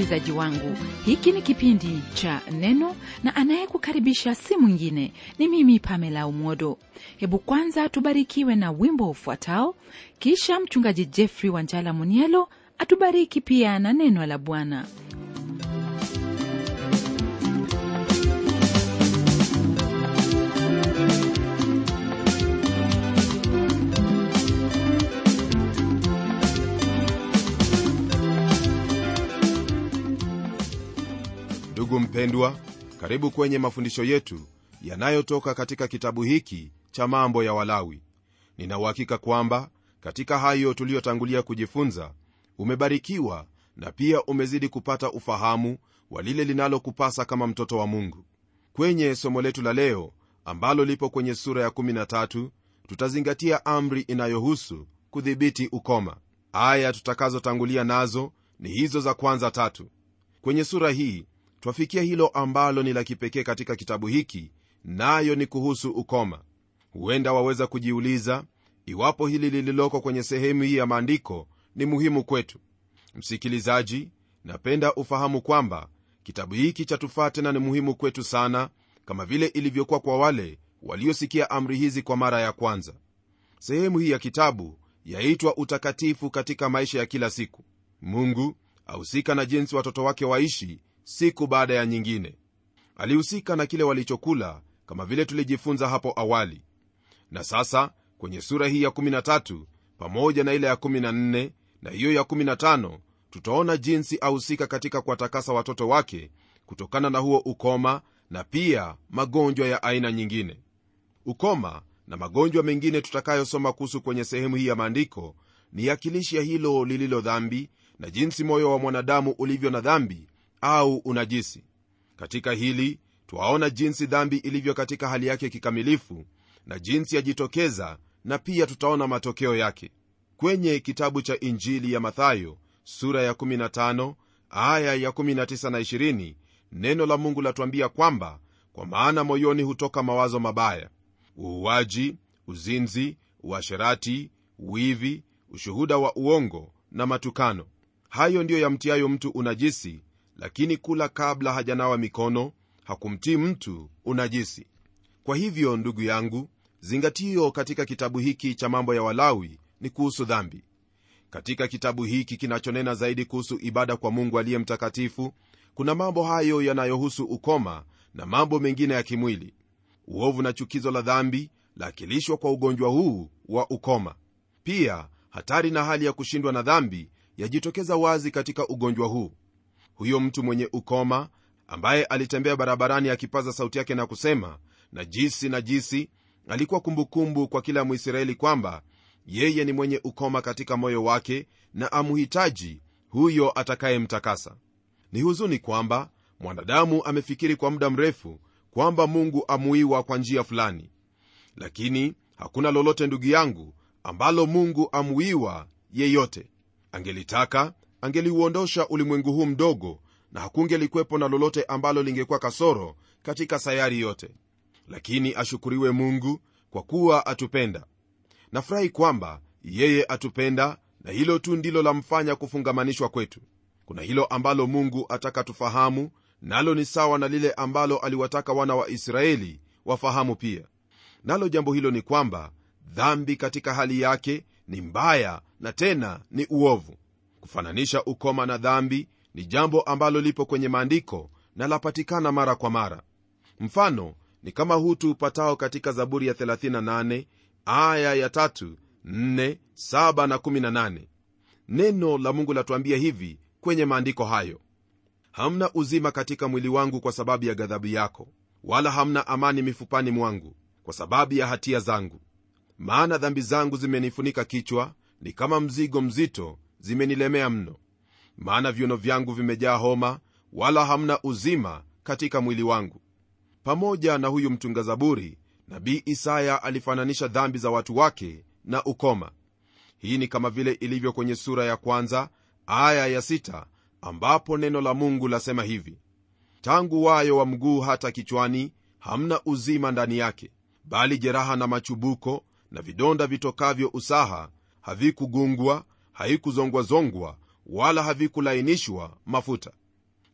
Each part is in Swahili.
msikilizaji wangu hiki ni kipindi cha neno na anayekukaribisha si mwingine ni mimi pamela umodo hebu kwanza tubarikiwe na wimbo ufuatao kisha mchungaji jeffrey wanjala munielo atubariki pia na neno la bwana ndugu mpendwa karibu kwenye mafundisho yetu yanayotoka katika kitabu hiki cha mambo ya walawi ninauhakika kwamba katika hayo tuliyotangulia kujifunza umebarikiwa na pia umezidi kupata ufahamu wa lile linalokupasa kama mtoto wa mungu kwenye somo letu la leo ambalo lipo kwenye sura ya 13 tutazingatia amri inayohusu kudhibiti ukoma aya tutakazotangulia nazo ni hizo za kwanza tatu kwenye sura hii twafikia hilo ambalo ni la kipekee katika kitabu hiki nayo ni kuhusu ukoma huenda waweza kujiuliza iwapo hili lililoko kwenye sehemu hii ya maandiko ni muhimu kwetu msikilizaji napenda ufahamu kwamba kitabu hiki chatufaa tena ni muhimu kwetu sana kama vile ilivyokuwa kwa wale waliosikia amri hizi kwa mara ya kwanza sehemu hii ya kitabu yaitwa utakatifu katika maisha ya kila siku mungu ahusika na jinsi watoto wake waishi siku baada ya nyingine alihusika na kile walichokula kama vile tulijifunza hapo awali na sasa kwenye sura hii ya 13 pamoja na ile ya 14 na hiyo ya 15 tutaona jinsi ahusika katika kuwatakasa watoto wake kutokana na huo ukoma na pia magonjwa ya aina nyingine ukoma na magonjwa mengine tutakayosoma kuhusu kwenye sehemu hii ya maandiko ni akilishi ya hilo lililo dhambi na jinsi moyo wa mwanadamu ulivyo na dhambi au unajisi katika hili twaona jinsi dhambi ilivyo katika hali yake kikamilifu na jinsi yajitokeza na pia tutaona matokeo yake kwenye kitabu cha injili ya mathayo sura ya 15 aya ya 19 na 20 neno la mungu latuambia kwamba kwa maana moyoni hutoka mawazo mabaya uuaji uzinzi uasherati wivi ushuhuda wa uongo na matukano hayo ndiyo yamtiayo mtu unajisi lakini kula kabla hajanawa mikono hakumtii mtu unajisi kwa hivyo ndugu yangu zingatio katika kitabu hiki cha mambo ya walawi ni kuhusu dhambi katika kitabu hiki kinachonena zaidi kuhusu ibada kwa mungu aliye mtakatifu kuna mambo hayo yanayohusu ukoma na mambo mengine ya kimwili uovu na chukizo la dhambi laakilishwa kwa ugonjwa huu wa ukoma pia hatari na hali ya kushindwa na dhambi yajitokeza wazi katika ugonjwa huu huyo mtu mwenye ukoma ambaye alitembea barabarani akipaza sauti yake na kusema najisi najisi alikuwa kumbukumbu kwa kila mwisraeli kwamba yeye ni mwenye ukoma katika moyo wake na amuhitaji huyo atakayemtakasa ni huzuni kwamba mwanadamu amefikiri kwa muda mrefu kwamba mungu amuiwa kwa njia fulani lakini hakuna lolote ndugu yangu ambalo mungu amuiwa yeyote angelitaka angeliuondosha ulimwengu huu mdogo na hakungelikwepo na lolote ambalo lingekuwa kasoro katika sayari yote lakini ashukuriwe mungu kwa kuwa atupenda nafurahi kwamba yeye atupenda na hilo tu ndilo lamfanya kufungamanishwa kwetu kuna hilo ambalo mungu ataka tufahamu nalo ni sawa na lile ambalo aliwataka wana wa israeli wafahamu pia nalo jambo hilo ni kwamba dhambi katika hali yake ni mbaya na tena ni uovu kufananisha ukoma na dhambi ni jambo ambalo lipo kwenye maandiko na lapatikana mara kwa mara mfano ni kama huu tuupatao katika zaburi ya 38 aya ya 3 4 7 na 18 neno la mungu latuambia hivi kwenye maandiko hayo hamna uzima katika mwili wangu kwa sababu ya ghadhabu yako wala hamna amani mifupani mwangu kwa sababu ya hatia zangu maana dhambi zangu zimenifunika kichwa ni kama mzigo mzito zimenilemea mno maana viuno vyangu vimejaa homa wala hamna uzima katika mwili wangu pamoja na huyu mtunga zaburi nabii isaya alifananisha dhambi za watu wake na ukoma hii ni kama vile ilivyo kwenye sura ya kwanza aya ya sita, ambapo neno la mungu lasema hivi tangu wayo wa mguu hata kichwani hamna uzima ndani yake bali jeraha na machubuko na vidonda vitokavyo usaha havikugungwa haikuzongwazongwa wala havikulainishwa mafuta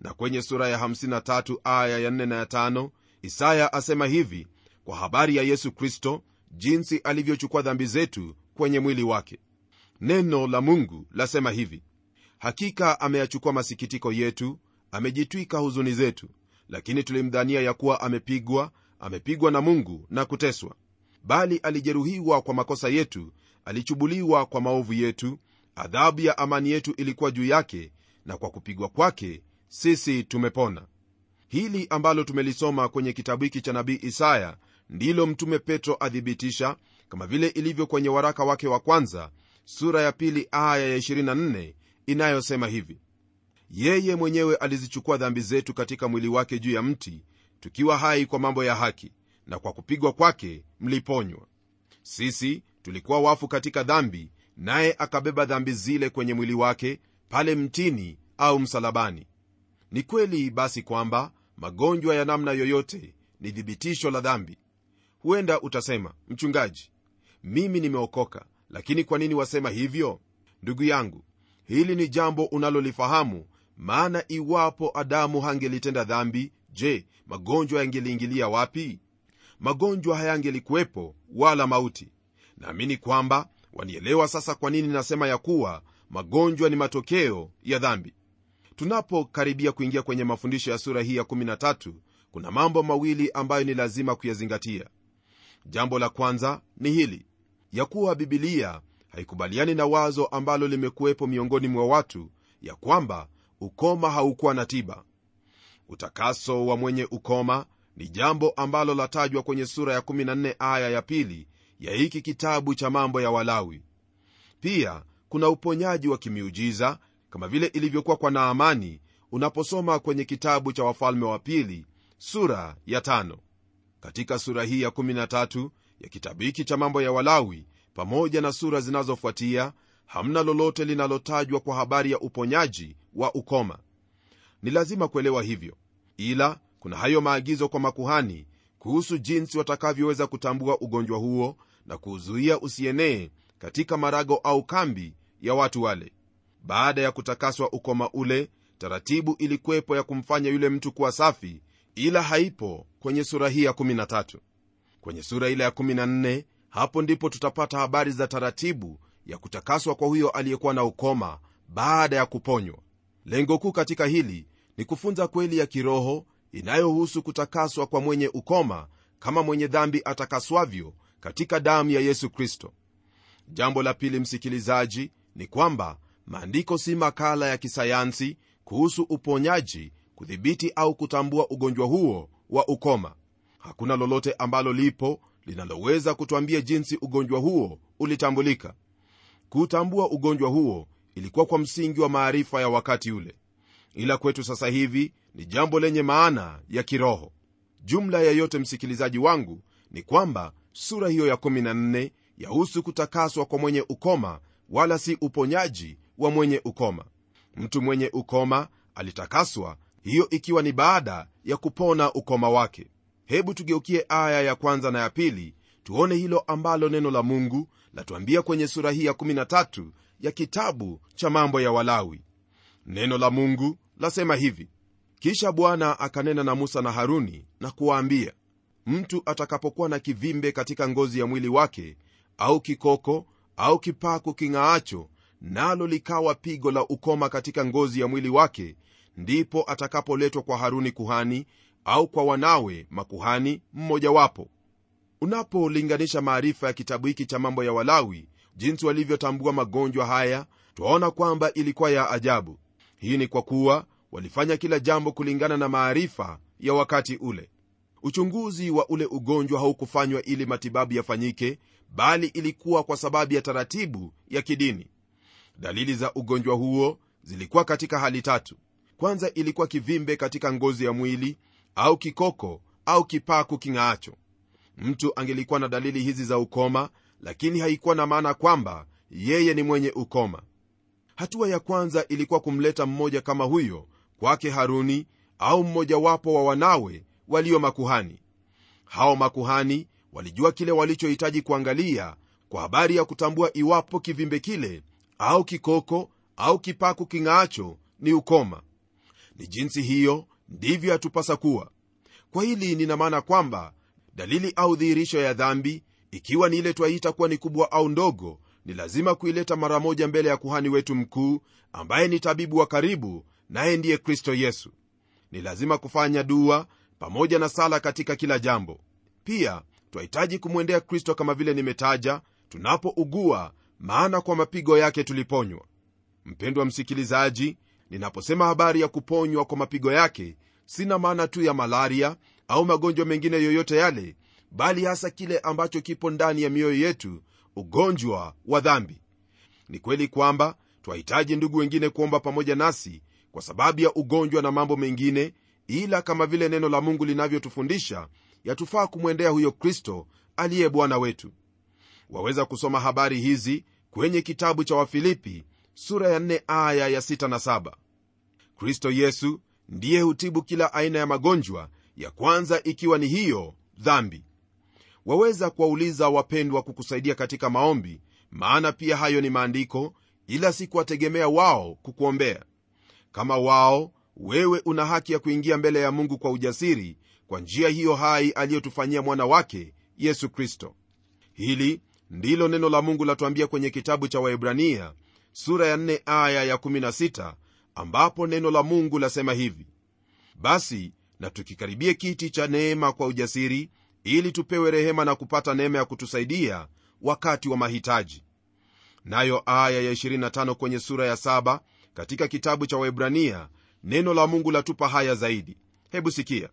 na kwenye sura ya 53 aya ya 4 na ya 5 isaya asema hivi kwa habari ya yesu kristo jinsi alivyochukua dhambi zetu kwenye mwili wake neno la mungu lasema hivi hakika ameyachukua masikitiko yetu amejitwika huzuni zetu lakini tulimdhania ya kuwa amepigwa amepigwa na mungu na kuteswa bali alijeruhiwa kwa makosa yetu alichubuliwa kwa maovu yetu adhabu ya amani yetu ilikuwa juu yake na kwa kupigwa kwake sisi tumepona hili ambalo tumelisoma kwenye kitabu hiki cha nabii isaya ndilo mtume petro athibitisha kama vile ilivyo kwenye waraka wake wa kwanza sura ya pili aya ya 24 inayosema hivi yeye mwenyewe alizichukua dhambi zetu katika mwili wake juu ya mti tukiwa hai kwa mambo ya haki na kwa kupigwa kwake mliponywa sisi tulikuwa wafu katika dhambi naye akabeba dhambi zile kwenye mwili wake pale mtini au msalabani ni kweli basi kwamba magonjwa ya namna yoyote ni thibitisho la dhambi huenda utasema mchungaji mimi nimeokoka lakini kwa nini wasema hivyo ndugu yangu hili ni jambo unalolifahamu maana iwapo adamu hangelitenda dhambi je magonjwa yangeliingilia wapi magonjwa hayangelikuwepo wala mauti naamini kwamba wanielewa sasa kwa nini nasema ya kuwa magonjwa ni matokeo ya dhambi tunapokaribia kuingia kwenye mafundisho ya sura hii ya 13 kuna mambo mawili ambayo ni lazima kuyazingatia jambo la kwanza ni hili ya kuwa bibilia haikubaliani na wazo ambalo limekuwepo miongoni mwa watu ya kwamba ukoma haukuwa na tiba utakaso wa mwenye ukoma ni jambo ambalo latajwa kwenye sura ya 14 aya ya pili ya hiki kitabu cha mambo ya walawi pia kuna uponyaji wa kimiujiza kama vile ilivyokuwa kwa naamani unaposoma kwenye kitabu cha wafalme wa pili sura ya tano. katika sura hii ya 13 ya kitabu hiki cha mambo ya walawi pamoja na sura zinazofuatia hamna lolote linalotajwa kwa habari ya uponyaji wa ukoma ni lazima kuelewa hivyo ila kuna hayo maagizo kwa makuhani kuhusu jinsi watakavyoweza kutambua ugonjwa huo na kuuzuia usienee katika marago au kambi ya watu wale baada ya kutakaswa ukoma ule taratibu ilikuwepo ya kumfanya yule mtu kuwa safi ila haipo kwenye sura hii ya 13 kwenye sura ile ya 14 hapo ndipo tutapata habari za taratibu ya kutakaswa kwa huyo aliyekuwa na ukoma baada ya kuponywa lengo kuu katika hili ni kufunza kweli ya kiroho inayohusu kutakaswa kwa mwenye ukoma kama mwenye dhambi atakaswavyo katika damu ya yesu kristo jambo la pili msikilizaji ni kwamba maandiko si makala ya kisayansi kuhusu uponyaji kudhibiti au kutambua ugonjwa huo wa ukoma hakuna lolote ambalo lipo linaloweza kutwambia jinsi ugonjwa huo ulitambulika kuutambua ugonjwa huo ilikuwa kwa msingi wa maarifa ya wakati ule ila kwetu sasa hivi ni jambo lenye maana ya kiroho jumla ya yote msikilizaji wangu ni kwamba sura hiyo ya 14 yahusu kutakaswa kwa mwenye ukoma wala si uponyaji wa mwenye ukoma mtu mwenye ukoma alitakaswa hiyo ikiwa ni baada ya kupona ukoma wake hebu tugeukie aya ya kwanza na ya pili tuone hilo ambalo neno la mungu latuambia kwenye sura hii ya 13 ya kitabu cha mambo ya walawi neno la mungu lasema hivi kisha bwana akanena na musa na haruni na kuwaambia mtu atakapokuwa na kivimbe katika ngozi ya mwili wake au kikoko au kipaku king'aacho nalo likawa pigo la ukoma katika ngozi ya mwili wake ndipo atakapoletwa kwa haruni kuhani au kwa wanawe makuhani mmojawapo unapolinganisha maarifa ya kitabu hiki cha mambo ya walawi jinsi walivyotambua magonjwa haya twaona kwamba ilikuwa ya ajabu hii ni kwa kuwa walifanya kila jambo kulingana na maarifa ya wakati ule uchunguzi wa ule ugonjwa haukufanywa ili matibabu yafanyike bali ilikuwa kwa sababu ya taratibu ya kidini dalili za ugonjwa huo zilikuwa katika hali tatu kwanza ilikuwa kivimbe katika ngozi ya mwili au kikoko au kipaku king'aacho mtu angelikuwa na dalili hizi za ukoma lakini haikuwa na maana kwamba yeye ni mwenye ukoma hatua ya kwanza ilikuwa kumleta mmoja kama huyo kwake haruni au mmojawapo wa wanawe walio makuhani hao makuhani walijua kile walichohitaji kuangalia kwa habari ya kutambua iwapo kivimbe kile au kikoko au kipaku king'aacho ni ukoma ni jinsi hiyo ndivyo yatupasa kuwa kwa hili nina maana kwamba dalili au dhihirisho ya dhambi ikiwa ni ile twaita kuwa ni kubwa au ndogo ni lazima kuileta mara moja mbele ya kuhani wetu mkuu ambaye ni tabibu wa karibu naye ndiye kristo yesu ni lazima kufanya dua pamoja na sala katika kila jambo pia twahitaji kumwendea kristo kama vile nimetaja tunapougua maana kwa mapigo yake tuliponywa mpendwa msikilizaji ninaposema habari ya kuponywa kwa mapigo yake sina maana tu ya malaria au magonjwa mengine yoyote yale bali hasa kile ambacho kipo ndani ya mioyo yetu ugonjwa wa dhambi ni kweli kwamba twahitaji ndugu wengine kuomba pamoja nasi kwa sababu ya ugonjwa na mambo mengine ila kama vile neno la mungu linavyotufundisha yatufaa kumwendea huyo kristo aliye bwana wetu waweza kusoma habari hizi kwenye kitabu cha wafilipi sura ya 4 aya ya 6 na 7 kristo yesu ndiye hutibu kila aina ya magonjwa ya kwanza ikiwa ni hiyo dhambi waweza kuwauliza wapendwa kukusaidia katika maombi maana pia hayo ni maandiko ila si kuwategemea wao kukuombea kama wao wewe una haki ya kuingia mbele ya mungu kwa ujasiri kwa njia hiyo hai aliyotufanyia mwana wake yesu kristo hili ndilo neno la mungu latuambia kwenye kitabu cha waibrania sura ya 4 aya ya16 ambapo neno la mungu lasema hivi basi na tukikaribie kiti cha neema kwa ujasiri ili tupewe rehema na kupata neema ya kutusaidia wakati wa mahitaji nayo aya ya 25 kwenye sura ya 7 katika kitabu cha waibrania neno la mungu latupa haya zaidi hebu sikia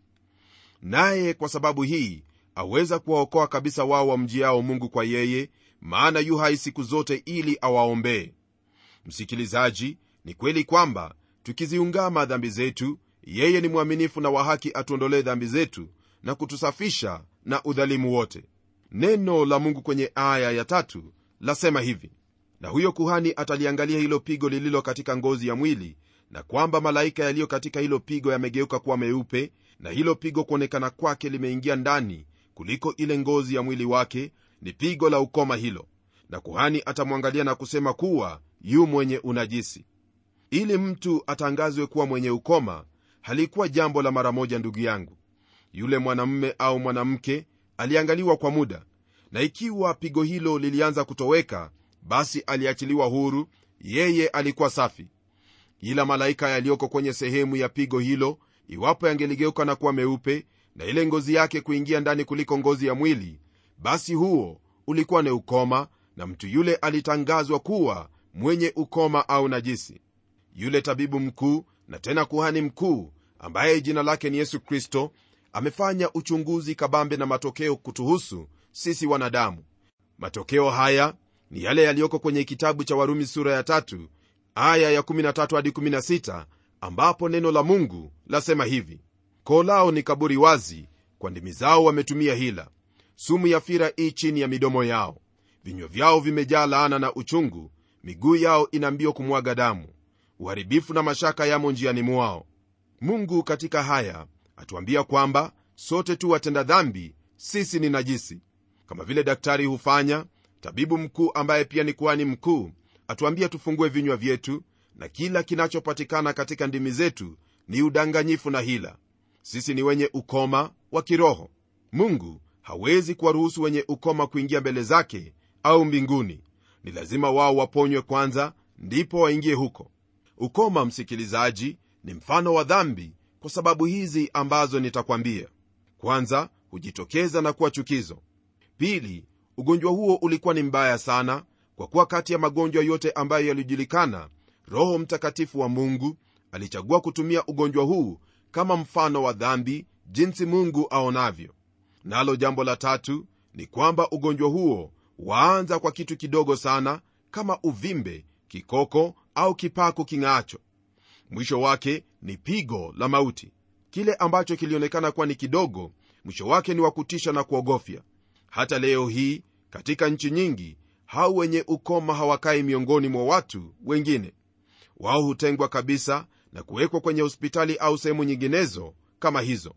naye kwa sababu hii aweza kuwaokoa kabisa wao wamjiao mungu kwa yeye maana yu hai siku zote ili awaombee msikilizaji ni kweli kwamba tukiziungama dhambi zetu yeye ni mwaminifu na wa haki atuondolee dhambi zetu na kutusafisha na udhalimu wote neno la mungu kwenye aya ya tatu lasema hivi na huyo kuhani ataliangalia hilo pigo lililo katika ngozi ya mwili na kwamba malaika yaliyo katika hilo pigo yamegeuka kuwa meupe na hilo pigo kuonekana kwake limeingia ndani kuliko ile ngozi ya mwili wake ni pigo la ukoma hilo na kuhani atamwangalia na kusema kuwa yu mwenye unajisi ili mtu atangazwe kuwa mwenye ukoma halikuwa jambo la mara moja ndugu yangu yule mwanamume au mwanamke aliangaliwa kwa muda na ikiwa pigo hilo lilianza kutoweka basi aliachiliwa huru yeye alikuwa safi ila malaika yaliyoko kwenye sehemu ya pigo hilo iwapo yangeligeuka na kuwa meupe na ile ngozi yake kuingia ndani kuliko ngozi ya mwili basi huo ulikuwa ni ukoma na mtu yule alitangazwa kuwa mwenye ukoma au najisi yule tabibu mkuu na tena kuhani mkuu ambaye jina lake ni yesu kristo amefanya uchunguzi kabambe na matokeo kutuhusu sisi wanadamu matokeo haya ni yale yaliyoko kwenye kitabu cha warumi sura ya tatu aya ya 13 hadi 16 ambapo neno la mungu lasema hivi koo lao ni kaburi wazi kwa ndimi zao wametumia hila sumu ya fira ii chini ya midomo yao vinywa vyao vimejaa laana na uchungu miguu yao ina mbio kumwaga damu uharibifu na mashaka yamo njiani mwao mungu katika haya atuambia kwamba sote tu watenda dhambi sisi ni najisi kama vile daktari hufanya tabibu mkuu ambaye pia ni kuhani mkuu atuambia tufungue vinywa vyetu na kila kinachopatikana katika ndimi zetu ni udanganyifu na hila sisi ni wenye ukoma wa kiroho mungu hawezi kuwaruhusu wenye ukoma kuingia mbele zake au mbinguni ni lazima wao waponywe kwanza ndipo waingie huko ukoma msikilizaji ni mfano wa dhambi kwa sababu hizi ambazo nitakwambia kwanza hujitokeza na kuwa chukizo pili ugonjwa huo ulikuwa ni mbaya sana kwa kuwa kati ya magonjwa yote ambayo yalijulikana roho mtakatifu wa mungu alichagua kutumia ugonjwa huu kama mfano wa dhambi jinsi mungu aonavyo nalo jambo la tatu ni kwamba ugonjwa huo waanza kwa kitu kidogo sana kama uvimbe kikoko au kipaku king'aacho mwisho wake ni pigo la mauti kile ambacho kilionekana kuwa ni kidogo mwisho wake ni wa kutisha na kuogofya hata leo hii katika nchi nyingi hao wenye ukoma hawakai miongoni mwa watu wengine wao hutengwa kabisa na kuwekwa kwenye hospitali au sehemu nyinginezo kama hizo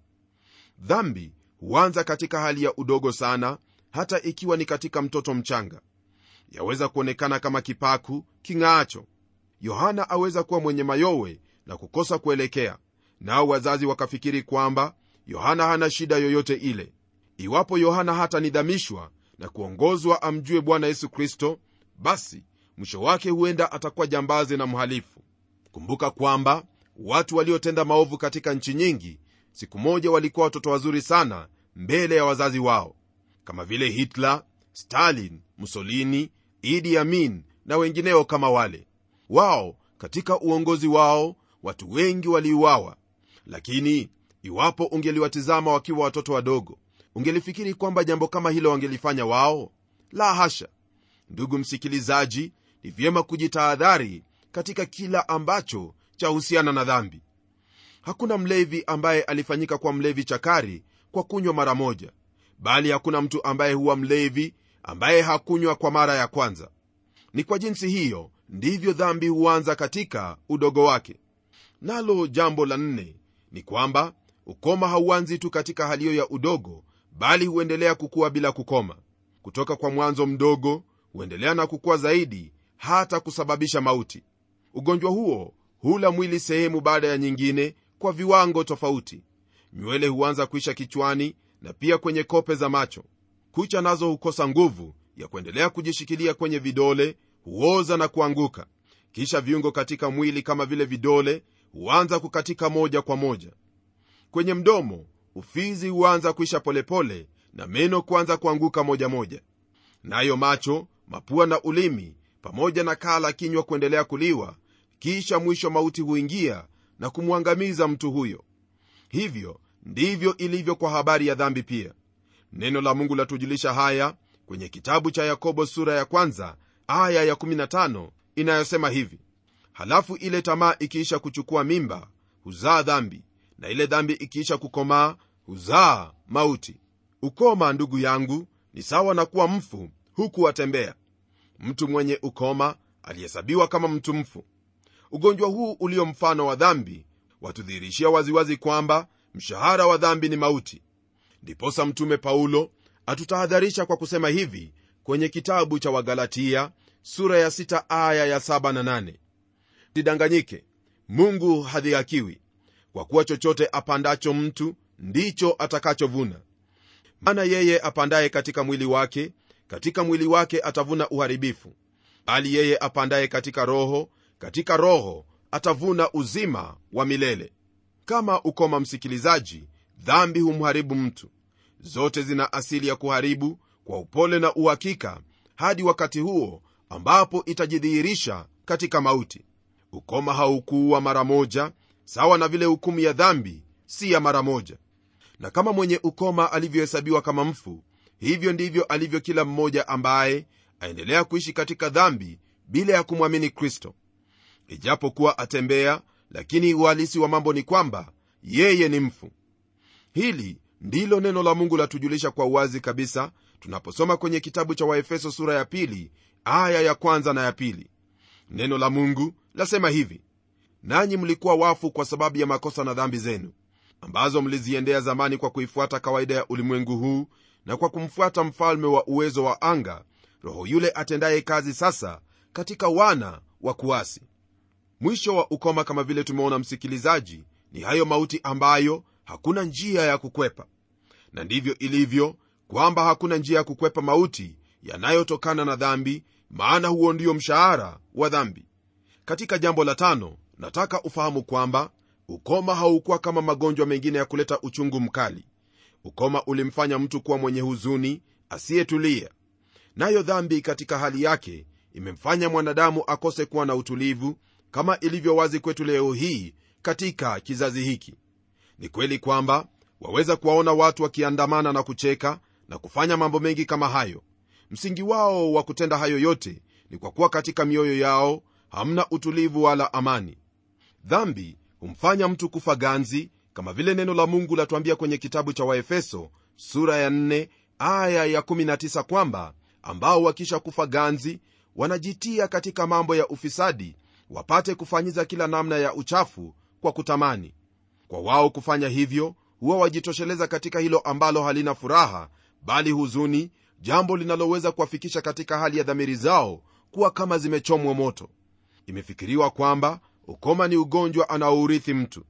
dhambi huanza katika hali ya udogo sana hata ikiwa ni katika mtoto mchanga yaweza kuonekana kama kipaku king'aacho yohana aweza kuwa mwenye mayowe na kukosa kuelekea nao wazazi wakafikiri kwamba yohana hana shida yoyote ile iwapo yohana hata nidhamishwa na kuongozwa amjue bwana yesu kristo basi mwisho wake huenda atakuwa jambazi na mhalifu kumbuka kwamba watu waliotenda maovu katika nchi nyingi siku moja walikuwa watoto wazuri sana mbele ya wazazi wao kama vile hitler stalin mussolini idi amin na wengineo kama wale wao katika uongozi wao watu wengi waliuawa lakini iwapo ungeliwatizama wakiwa watoto wadogo ungelifikiri kwamba jambo kama hilo wangelifanya wao la hasha ndugu msikilizaji ni vyema kujitahadhari katika kila ambacho chahusiana na dhambi hakuna mlevi ambaye alifanyika kwa mlevi chakari kwa kunywa mara moja bali hakuna mtu ambaye huwa mlevi ambaye hakunywa kwa mara ya kwanza ni kwa jinsi hiyo ndivyo dhambi huanza katika udogo wake nalo jambo la nne ni kwamba ukoma hauanzi tu katika hali hiyo ya udogo bali huendelea kukua bila kukoma kutoka kwa mwanzo mdogo huendelea na kukua zaidi hata kusababisha mauti ugonjwa huo hula mwili sehemu baada ya nyingine kwa viwango tofauti nywele huanza kuisha kichwani na pia kwenye kope za macho kucha nazo hukosa nguvu ya kuendelea kujishikilia kwenye vidole huoza na kuanguka kisha viungo katika mwili kama vile vidole huanza kukatika moja kwa moja kwenye mdomo ufizi huanza kuisha polepole na meno kuanza kuanguka moja moja nayo macho mapua na ulimi pamoja na kaa la kinywa kuendelea kuliwa kisha mwisho mauti huingia na kumwangamiza mtu huyo hivyo ndivyo ilivyo kwa habari ya dhambi pia neno la mungu latujulisha haya kwenye kitabu cha yakobo sura ya kwanza aya ya 15 inayosema hivi halafu ile tamaa ikiisha kuchukua mimba huzaa dhambi na ile dhambi ikiisha kukomaa huzaa mauti ukoma ndugu yangu ni sawa na kuwa mfu huku atembea mtu mwenye ukoma alihesabiwa kama mtu mfu ugonjwa huu ulio mfano wa dhambi watudhihirishia waziwazi kwamba mshahara wa dhambi ni mauti ndiposa mtume paulo atutahadharisha kwa kusema hivi kwenye kitabu cha wagalatia sura ya 6 aya ya 7 na 8 sidanganyike mungu hadhihakiwi kwa kuwa chochote apandacho mtu ndicho atakachovuna maana yeye apandaye katika mwili wake katika mwili wake atavuna uharibifu bali yeye apandaye katika roho katika roho atavuna uzima wa milele kama ukoma msikilizaji dhambi humharibu mtu zote zina asili ya kuharibu kwa upole na uhakika hadi wakati huo ambapo itajidhihirisha katika mauti ukoma haukuua mara moja sawa na vile hukumu ya dhambi si ya mara moja na kama mwenye ukoma alivyohesabiwa kama mfu hivyo ndivyo alivyo kila mmoja ambaye aendelea kuishi katika dhambi bila ya kumwamini kristo ijapokuwa atembea lakini uhalisi wa mambo ni kwamba yeye ni mfu hili ndilo neno la mungu latujulisha kwa uwazi kabisa tunaposoma kwenye kitabu cha waefeso sura ya pili aya ya kwanza na ya pili neno la mungu lasema hivi nanyi mlikuwa wafu kwa sababu ya makosa na dhambi zenu ambazo mliziendea zamani kwa kuifuata kawaida ya ulimwengu huu na kwa kumfuata mfalme wa uwezo wa anga roho yule atendaye kazi sasa katika wana wa kuasi mwisho wa ukoma kama vile tumeona msikilizaji ni hayo mauti ambayo hakuna njia ya kukwepa na ndivyo ilivyo kwamba hakuna njia ya kukwepa mauti yanayotokana na dhambi maana huo ndio mshahara wa dhambi katika jambo la tano nataka ufahamu kwamba ukoma haukuwa kama magonjwa mengine ya kuleta uchungu mkali ukoma ulimfanya mtu kuwa mwenye huzuni asiyetulia nayo dhambi katika hali yake imemfanya mwanadamu akose kuwa na utulivu kama ilivyo wazi kwetu leo hii katika kizazi hiki ni kweli kwamba waweza kuwaona watu wakiandamana na kucheka na kufanya mambo mengi kama hayo msingi wao wa kutenda hayo yote ni kwa kuwa katika mioyo yao hamna utulivu wala amani dhambi humfanya mtu kufa ganzi kama vile neno la mungu latuambia kwenye kitabu cha waefeso sura ya 4 aya ya 19 kwamba ambao wakisha kufa ganzi wanajitia katika mambo ya ufisadi wapate kufanyiza kila namna ya uchafu kwa kutamani kwa wao kufanya hivyo huwa wajitosheleza katika hilo ambalo halina furaha bali huzuni jambo linaloweza kuwafikisha katika hali ya dhamiri zao kuwa kama zimechomwa moto imefikiriwa kwamba ukoma ni ugonjwa anaourithi mtu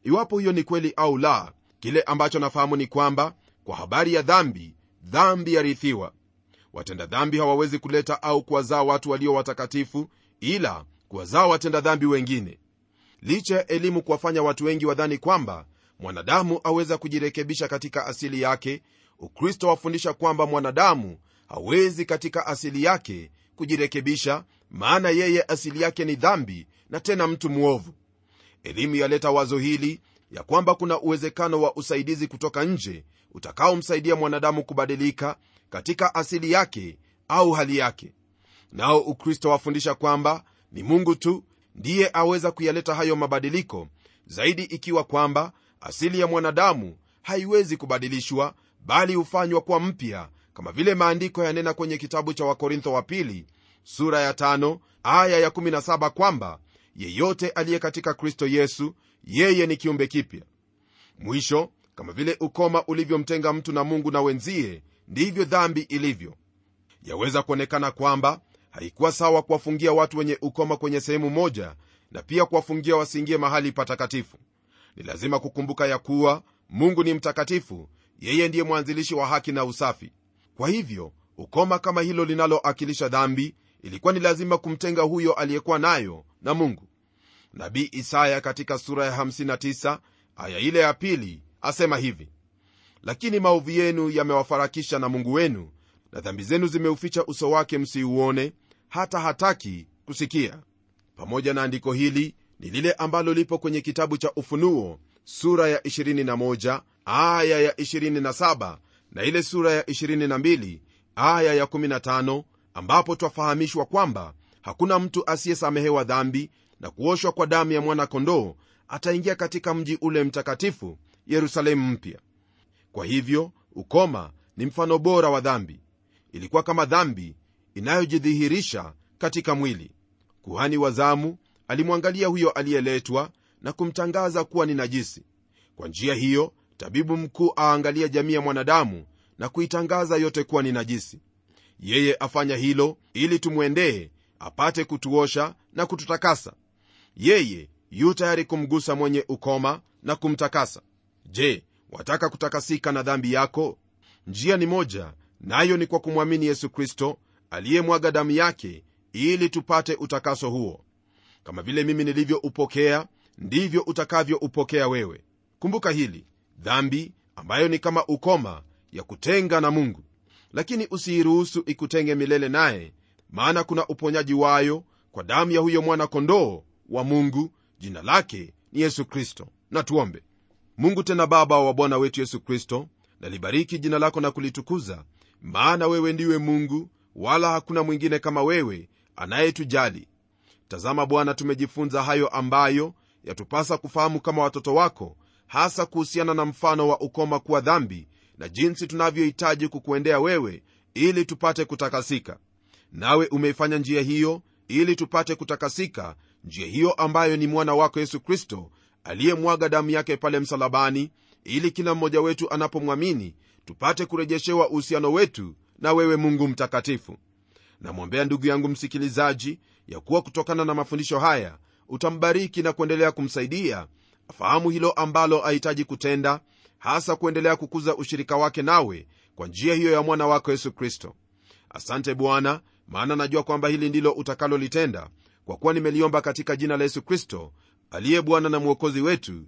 iwapo hiyo ni kweli au la kile ambacho nafahamu ni kwamba kwa habari ya dhambi dhambi yarithiwa watenda dhambi hawawezi kuleta au kuwazaa watu walio watakatifu ila kuwazaa watenda dhambi wengine licha ya elimu kuwafanya watu wengi wadhani kwamba mwanadamu aweza kujirekebisha katika asili yake ukristo wafundisha kwamba mwanadamu hawezi katika asili yake kujirekebisha maana yeye asili yake ni dhambi na tena mtu mwovu elimu yaleta wazo hili ya kwamba kuna uwezekano wa usaidizi kutoka nje utakaomsaidia mwanadamu kubadilika katika asili yake au hali yake nao ukristo wafundisha kwamba ni mungu tu ndiye aweza kuyaleta hayo mabadiliko zaidi ikiwa kwamba asili ya mwanadamu haiwezi kubadilishwa bali hufanywa kuwa mpya kama vile maandiko yanena kwenye kitabu cha wakorintho wa pili sura ya tano, aya ya 17 kwamba yeyote aliye katika kristo yesu yeye ni kiumbe kipya mwisho kama vile ukoma ulivyomtenga mtu na mungu na wenzie ndivyo dhambi ilivyo yaweza kuonekana kwamba haikuwa sawa kuwafungia watu wenye ukoma kwenye sehemu moja na pia kuwafungia wasiingie mahali patakatifu ni lazima kukumbuka ya kuwa mungu ni mtakatifu yeye ndiye mwanzilishi wa haki na usafi kwa hivyo ukoma kama hilo linaloakilisha dhambi ilikuwa ni lazima kumtenga huyo aliyekuwa nayo na mungu nabii isaya katika sura ya 59 aya ile ya pili asema hivi lakini maovu yenu yamewafarakisha na mungu wenu na dhambi zenu zimeuficha uso wake msiuone hata hataki kusikia pamoja na andiko hili ni lile ambalo lipo kwenye kitabu cha ufunuo sura ya 21 aya ya 27 na ile sura ya 22 aya ya 15 ambapo twafahamishwa kwamba hakuna mtu asiyesamehewa dhambi na kuoshwa kwa damu ya mwana-kondoo ataingia katika mji ule mtakatifu yerusalemu mpya kwa hivyo ukoma ni mfano bora wa dhambi ilikuwa kama dhambi inayojidhihirisha katika mwili kuhani wa zamu alimwangalia huyo aliyeletwa na kumtangaza kuwa ni najisi kwa njia hiyo tabibu mkuu aangalia jamii ya mwanadamu na kuitangaza yote kuwa ni najisi yeye afanya hilo ili tumwendee apate kutuosha na kututakasa yeye yu tayari kumgusa mwenye ukoma na kumtakasa je wataka kutakasika na dhambi yako njia ni moja nayo ni kwa kumwamini yesu kristo aliyemwaga damu yake ili tupate utakaso huo kama vile mimi nilivyoupokea ndivyo utakavyoupokea wewe kumbuka hili dhambi ambayo ni kama ukoma ya kutenga na mungu lakini usiiruhusu ikutenge milele naye maana kuna uponyaji wayo kwa damu ya huyo mwana-kondoo wa mungu jina lake ni yesu kristo na tuombe mungu tena baba wa bwana wetu yesu kristo nalibariki jina lako na kulitukuza maana wewe ndiwe mungu wala hakuna mwingine kama wewe anayetujali tazama bwana tumejifunza hayo ambayo yatupasa kufahamu kama watoto wako hasa kuhusiana na mfano wa ukoma kuwa dhambi na jinsi tunavyohitaji kukuendea wewe ili tupate kutakasika nawe umeifanya njia hiyo ili tupate kutakasika njia hiyo ambayo ni mwana wako yesu kristo aliyemwaga damu yake pale msalabani ili kila mmoja wetu anapomwamini tupate kurejeshewa uhusiano wetu na wewe mungu mtakatifu namwombea ndugu yangu msikilizaji ya kuwa kutokana na mafundisho haya utambariki na kuendelea kumsaidia afahamu hilo ambalo ahitaji kutenda hasa kuendelea kukuza ushirika wake nawe kwa njia hiyo ya mwana wako yesu kristo asante bwana maana najua kwamba hili ndilo utakalolitenda kwa kuwa nimeliomba katika jina la yesu kristo aliye bwana na mwokozi wetu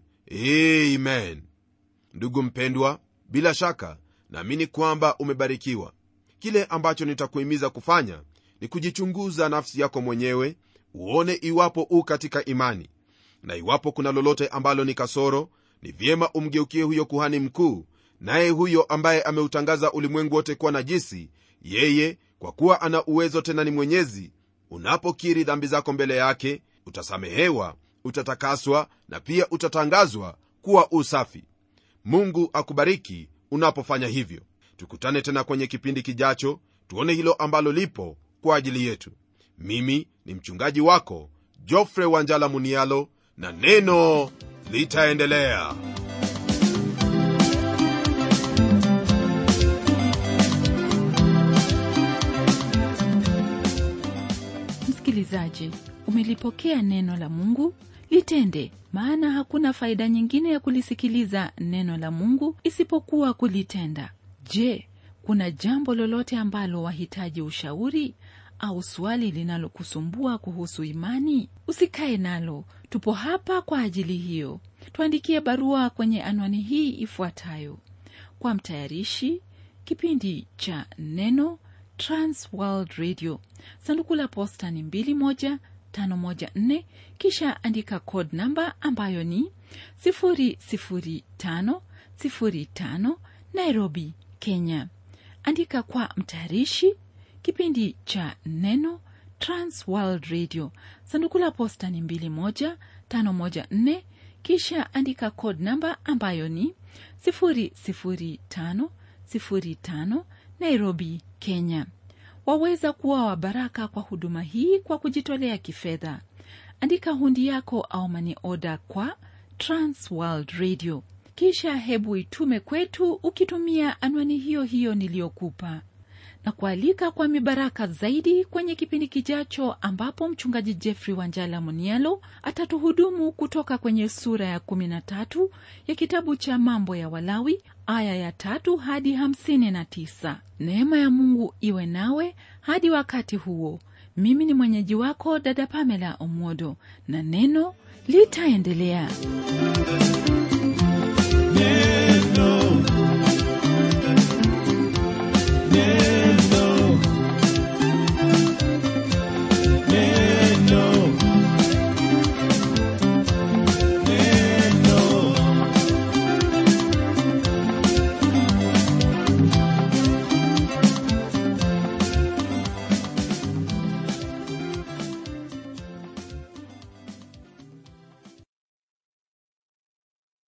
amen ndugu mpendwa bila shaka naamini kwamba umebarikiwa kile ambacho nitakuhimiza kufanya ni kujichunguza nafsi yako mwenyewe uone iwapo u katika imani na iwapo kuna lolote ambalo ni kasoro ni vyema umgeukie huyo kuhani mkuu naye huyo ambaye ameutangaza ulimwengu wote kuwa najisi yeye kwa kuwa ana uwezo tena ni mwenyezi unapokiri dhambi zako mbele yake utasamehewa utatakaswa na pia utatangazwa kuwa usafi mungu akubariki unapofanya hivyo tukutane tena kwenye kipindi kijacho tuone hilo ambalo lipo kwa ajili yetu mimi ni mchungaji wako jofre wanjala munialo na neno litaendelea msikilizaji umelipokea neno la mungu litende maana hakuna faida nyingine ya kulisikiliza neno la mungu isipokuwa kulitenda je kuna jambo lolote ambalo wahitaji ushauri au swali linalokusumbua kuhusu imani usikae nalo tupo hapa kwa ajili hiyo tuandikie barua kwenye anwani hii ifuatayo kwa mtayarishi kipindi cha neno transworld radio sanduku la posta ni 21514 kisha andika code namba ambayo ni 00505 nairobi kenya andika kwa mtayarishi kipindi cha neno transworld radio sanduku la posta ni 21514 kisha andika code namba ambayo ni 00505 nairobi kenya waweza kuwa wa baraka kwa huduma hii kwa kujitolea kifedha andika hundi yako au mani oda kwa transworld radio kisha hebu itume kwetu ukitumia anwani hiyo hiyo niliyokupa na kualika kwa mibaraka zaidi kwenye kipindi kijacho ambapo mchungaji jeffrey wanjala munialo atatuhudumu kutoka kwenye sura ya 13 ya kitabu cha mambo ya walawi aya ya tatu hadi 59 neema ya mungu iwe nawe hadi wakati huo mimi ni mwenyeji wako dada pamela omwodo na neno litaendelea